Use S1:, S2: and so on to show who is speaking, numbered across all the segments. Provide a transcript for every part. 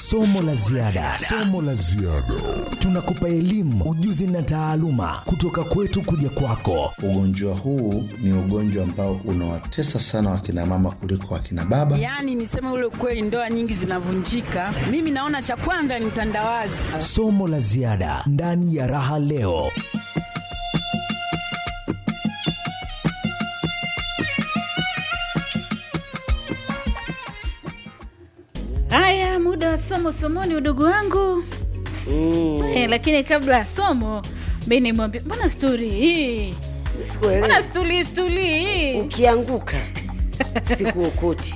S1: Somo la ziada, somo la ziada. Tunakupa elimu, ujuzi na taaluma kutoka kwetu kuja kwako.
S2: Ugonjwa huu ni ugonjwa ambao unawatesa sana wakina mama kuliko wakina baba.
S3: Yaani niseme ule ukweli, ndoa nyingi zinavunjika. Mimi naona cha kwanza ni utandawazi.
S1: Somo la ziada ndani ya Raha Leo.
S4: Haya, muda wa somo somoni, udogo wangu eh, lakini kabla ya somo mi nimwambia, mbona sturi hii,
S5: Sikuelewi.
S4: mbona stuli stuli hii
S5: Ukianguka sikuokoti.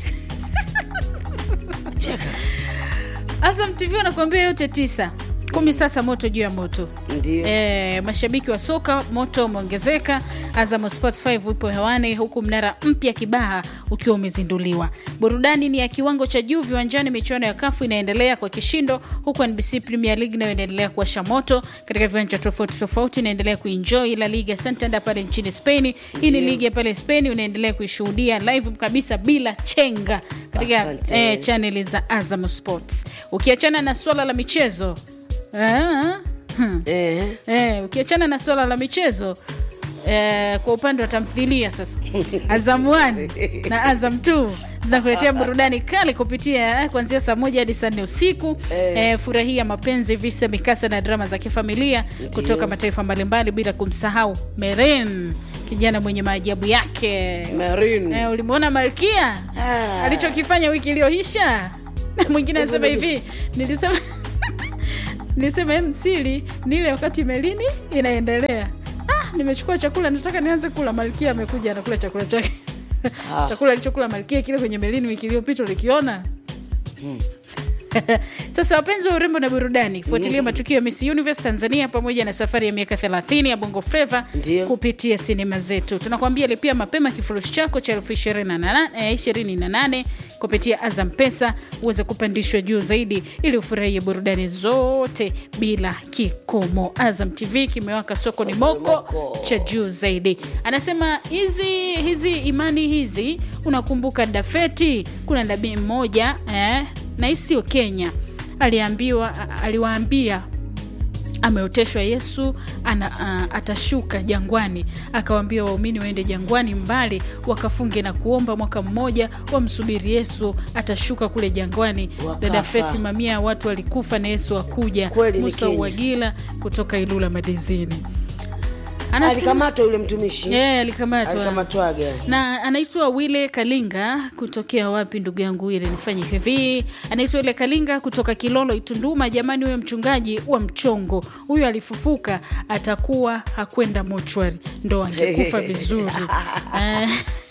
S5: Cheka.
S4: Azam TV wanakuambia yote tisa kumi. Sasa moto juu ya moto
S5: Ndio.
S4: E, mashabiki wa soka moto umeongezeka. Azam Sports 5 ipo hewani huku mnara mpya Kibaha ukiwa umezinduliwa. Burudani ni ya kiwango cha juu viwanjani. Michuano ya kafu inaendelea kwa kishindo, huku NBC Premier League nayo inaendelea kuwasha moto katika viwanja tofauti tofauti. Inaendelea kuenjoy La Liga Santander pale nchini Spain. Hii ni ligi ya pale Spain, unaendelea kuishuhudia live kabisa bila chenga katika
S5: Asante.
S4: eh, chaneli za Azam Sports. Ukiachana na swala la michezo ah, hmm.
S5: Eh.
S4: Eh, ukiachana na swala la michezo eh, kwa upande wa tamthilia sasa Azam 1 na Azam 2 zinakuletea burudani kali kupitia eh, kuanzia saa moja hadi saa nne usiku eh, furahia mapenzi, visa, mikasa na drama za kifamilia kutoka mataifa mbalimbali, bila kumsahau Meren, kijana mwenye maajabu yake.
S5: Marine.
S4: Eh, ulimwona Malkia
S5: Ah.
S4: alichokifanya wiki iliyoisha? Mwingine anasema hivi, nilisema nilisema "Em, siri ni ile wakati melini inaendelea. Ah, nimechukua chakula nataka nianze kula. Malkia amekuja anakula chakula chake
S5: Ah.
S4: chakula alichokula Malkia kile kwenye melini wiki iliyopita ulikiona? Sasa wapenzi wa urembo na burudani, fuatilia matukio ya Miss Universe Tanzania pamoja na safari ya miaka 30 ya Bongo Flava
S5: Ndio.
S4: kupitia sinema zetu. Tunakwambia lipia mapema kifurushi chako cha elfu ishirini na nane- eh, ishirini na nane kupitia Azam Pesa uweze kupandishwa juu zaidi ili ufurahie burudani zote bila kikomo. Azam TV kimewaka soko ni moko
S5: moko.
S4: cha juu zaidi. Anasema hizi hizi imani hizi, unakumbuka Dafeti, kuna nabii mmoja eh, na hii sio Kenya, aliambiwa aliwaambia ameoteshwa Yesu ana, a, atashuka jangwani, akawaambia waumini waende jangwani mbali wakafunge na kuomba mwaka mmoja, wamsubiri Yesu atashuka kule jangwani.
S5: Wakafa.
S4: Dada Feti, mamia ya watu walikufa na Yesu akuja.
S5: Kweli ni
S4: Musa
S5: Kenya.
S4: Uwagila kutoka Ilula Madezini anasema
S5: Alikamatwa yule mtumishi.
S4: yeye alikamatwa
S5: Alikamatwaga.
S4: na anaitwa Wile Kalinga kutokea wapi, ndugu yangu Wile? Nifanye hivi, anaitwa Wile Kalinga kutoka Kilolo Itunduma. Jamani, huyo mchungaji wa mchongo huyo alifufuka, atakuwa hakwenda mochwari, ndo angekufa vizuri Eh.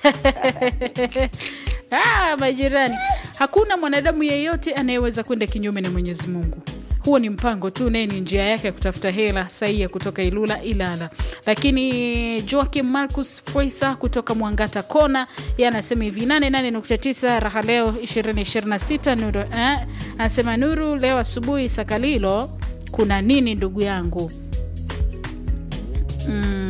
S4: Ah, majirani, hakuna mwanadamu yeyote anayeweza kwenda kinyume na Mwenyezi Mungu. Huo ni mpango tu, naye ni njia yake ya kutafuta hela sahihi ya kutoka Ilula Ilala. Lakini Joakim Marcus Foisa kutoka Mwangata Kona, yeye anasema hivi 88.9 raha leo 2026 Nuru eh, anasema Nuru leo asubuhi Sakalilo kuna nini ndugu yangu? Mm,